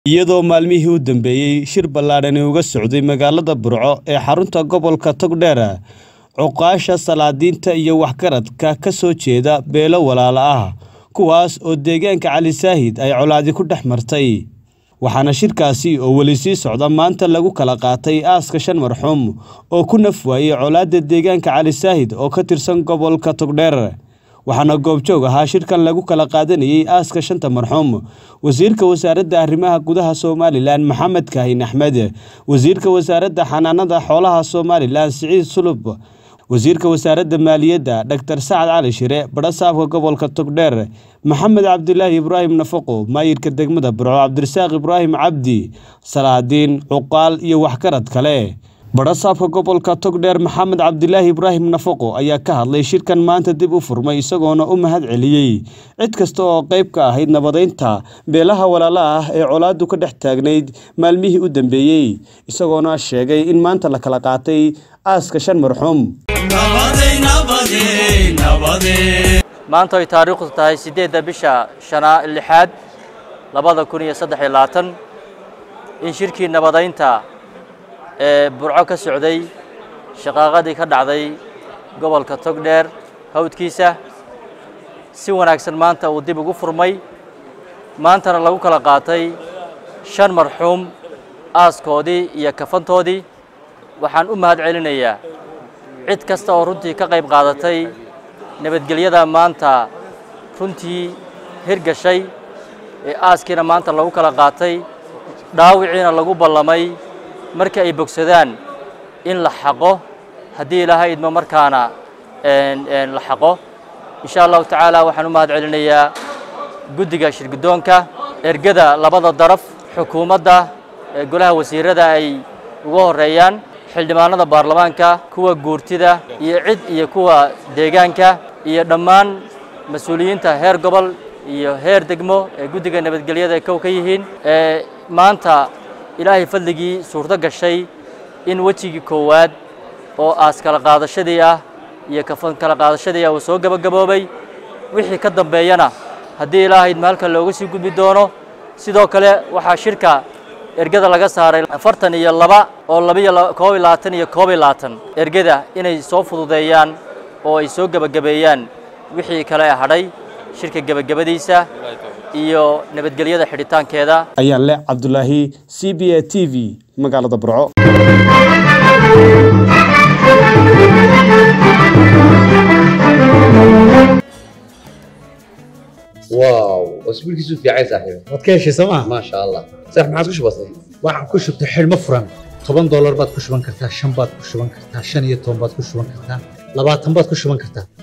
iyadoo maalmihii u dambeeyey shir ballaadhani uga socday magaalada burco ee xarunta gobolka togdheer cuqaasha salaadiinta iyo waxgaradka ka soo jeeda beelo walaalo ah kuwaas oo deegaanka cali saahid ay colaadi ku dhex martay waxaana shirkaasi oo weli sii socda maanta lagu kala qaatay aaska shan marxuum oo ku naf waayey colaadda deegaanka cali saahid oo ka tirsan gobolka togdheer waxaana goobjoog ahaa shirkan lagu kala qaadanayey aaska shanta marxuum wasiirka wasaaradda arrimaha gudaha somalilan maxamed kaahin axmed wasiirka wasaaradda xanaanada xoolaha somalilan siciid sulub wasiirka wasaaradda maaliyadda dr sacad cali shire badhasaabka gobolka togdheer maxamed cabdilaahi ibraahim nafaqo maayirka degmada burco cabdirasaaq ibraahim cabdi salaadiin cuqaal iyo waxgarad kale badhasaabka gobolka togdheer maxamed cabdilaahi ibraahim nafaqo ayaa ka hadlay shirkan maanta dib u furmay isagoona u mahad celiyey cid kasta oo qayb ka ahayd nabadeynta beelaha walaala ah ee colaadu ka dhex taagnayd maalmihii u dambeeyey isagoona sheegay in maanta la kala qaatay aaska shan marxuum maanta ay taariikhdu tahay siddeedda bisha shanaa lixaad labada kun iyo saddex iyo labaatan in shirkii nabadaynta ee burco ka socday shaqaaqadii ka dhacday gobolka togdheer hawdkiisa si wanaagsan maanta uu dib ugu furmay maantana lagu kala qaatay shan marxuum aaskoodii iyo kafantoodii waxaan u mahad celinayaa cid kasta oo runtii ka qayb qaadatay nabadgelyada maanta runtii hirgashay ee aaskiina maanta lagu kala qaatay dhaawiciina lagu ballamay markii ay bogsadaan in la xaqo haddii ilaahay idmo markaana la xaqo insha allahu tacaala waxaan u mahad celinayaa guddiga shirguddoonka ergada labada daraf xukuumadda golaha wasiirada ay uga horeeyaan xildhibaanada baarlamaanka kuwa guurtida iyo cid iyo kuwa deegaanka iyo dhammaan mas-uuliyiinta heer gobol iyo heer degmo ee guddiga nabadgelyada ay kow ka yihiin maanta ilaahay fadligii suurto gashay in wejigii koowaad oo aas kala qaadashadii ah iyo kafan kala qaadashadii ah uu soo gabagaboobay wixii ka dambeeyana haddii ilaahay idma halka looga sii gudbi doono sidoo kale waxaa shirka ergada laga saaray afartan iyo laba oo labiyo koob iyo labaatan iyo koob iyo labaatan ergada inay soo fududeeyaan oo ay soo gebagabeeyaan wixii kale hadhay shirka gebagabadiisa iyo nabadgelyada xidhitaankeeda ayaan leh cabdulaahi c b a t v magaalada burco واو اسبوعك في عين صاحبي waad ka heshay sooma ما شاء الله صح ما عادش بسيط waxaan ku shubtay xidhmo furan toban doolar baad ku shuban kartaa shan baad ku shuban kartaa shan iyo toban baad ku shuban kartaa labaatan baad ku shuban kartaa